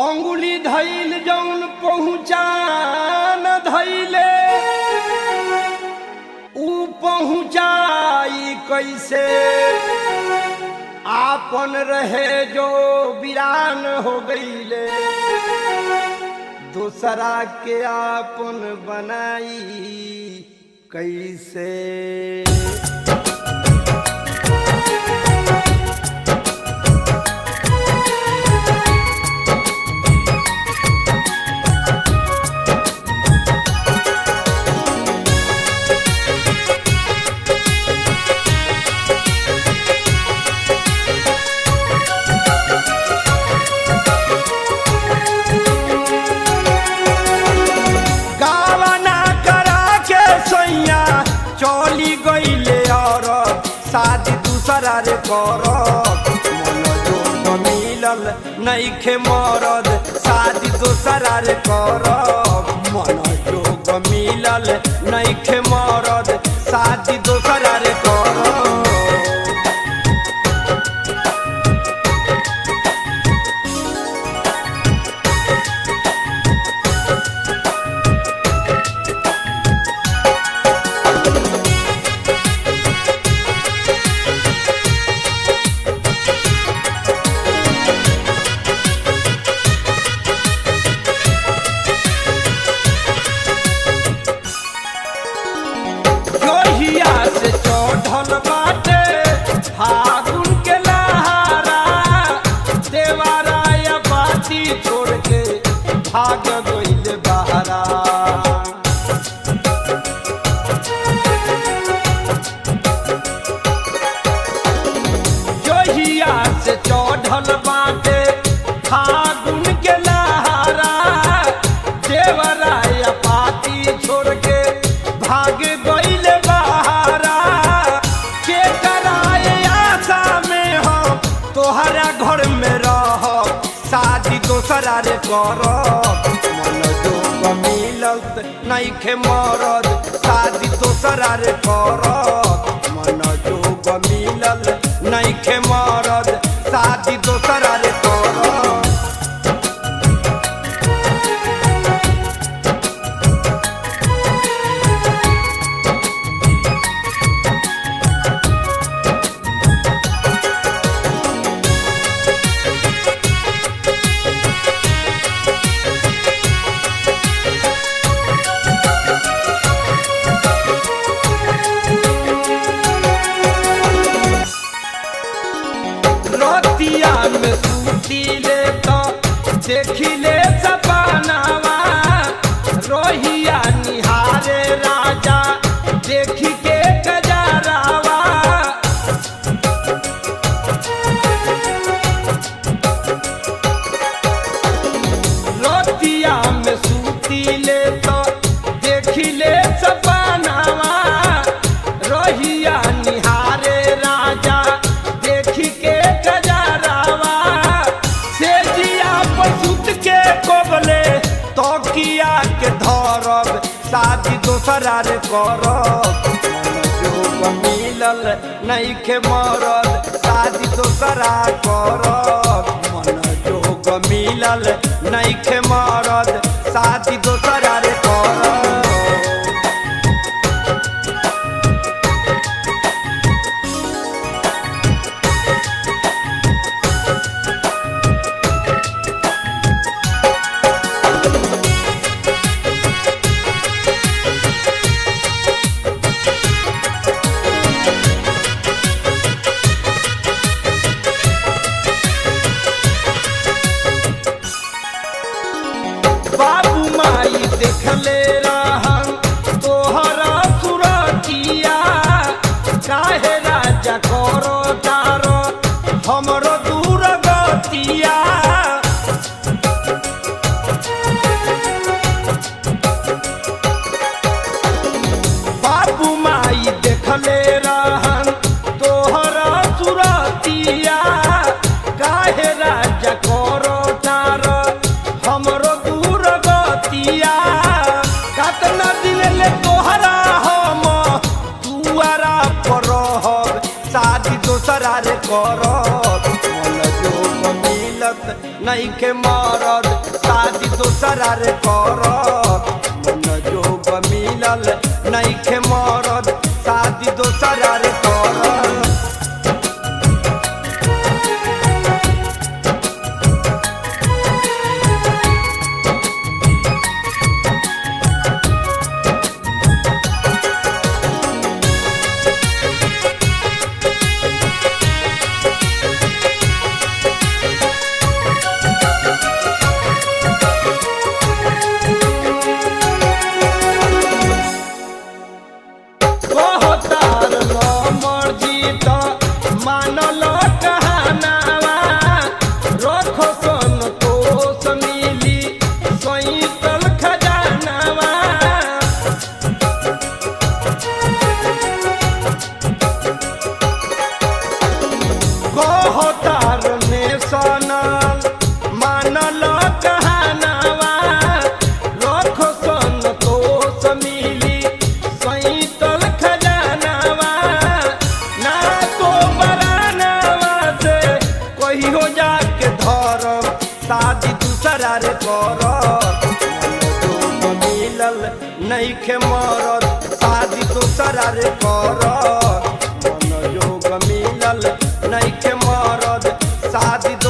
अंगुली धैल जौन पहुँचान धैले ऊ पहुँचाई कैसे आपन रहे जो वीरान हो गईले दूसरा के आपन बनाई कैसे गावना करा के सैया चली गईले और शादी दूसरा रे कर मन जोग मिलल नईखे मरद शादी दूसरा रे कर मन जोग मिलल नईखे मरद शादी दूसरा रे कर जोहिया से चढ़ल बाटे फागुन के लहारा देवारा या बाती छोड़ के भाग गइल बहारा जोहिया से चढ़ल बाटे फागुन के लहारा देवरा या पाती छोड़ के भाग गइल बहारा के कराए आशा में हो तोहरा घर में रह शादी दोसरा रे कर मन जोग मिलत नईखे मरद शादी दोसरा रे कर मन जोग मिलल नईखे मरद शादी दोसरा रे कर रतिया में सूती ले तो देखी ले सपनावा रोहिया निहारे राजा देखी के गजरावा रतिया में सूती ले तो देखी ले सपनावा रोहिया निहारे राजा देखी के गजरावा से जिया पसुत के कोबले तो किया के धरब शादी दोसरा रे करब मन जोग मिलल नईखे मरद शादी दोसरा करब मन जोग मिलल नईखे मरद शादी दोसरा रे करब बाबू माई देखले रहन तोहरा सुरतिया काहे राजा करो तारो हमरो दूर गतिया बाबू माई देखले रहन तोहरा सुरतिया काहे राजा करो तारो हमरो दूर गतिया कतना दिन ले तोहरा हम दुआरा पर रहब शादी नईखे मरद शादी दोसरा रे कर मन जोग मिलल नईखे मरद शादी दोसरा रे कर कहतार न मर्जी त मानल कहानावा रखो संतोष मिली सैतल खजानावा कहतार ने सनल मानल कहानावा रखो संतोष मिली सैतल खजानावा ना तो बरानावा से कहियो जाके धर शादी दूसरा रे कर मिलल नईखे मरद शादी दूसरा रे कर मन जोग मिलल नईखे मरद शादी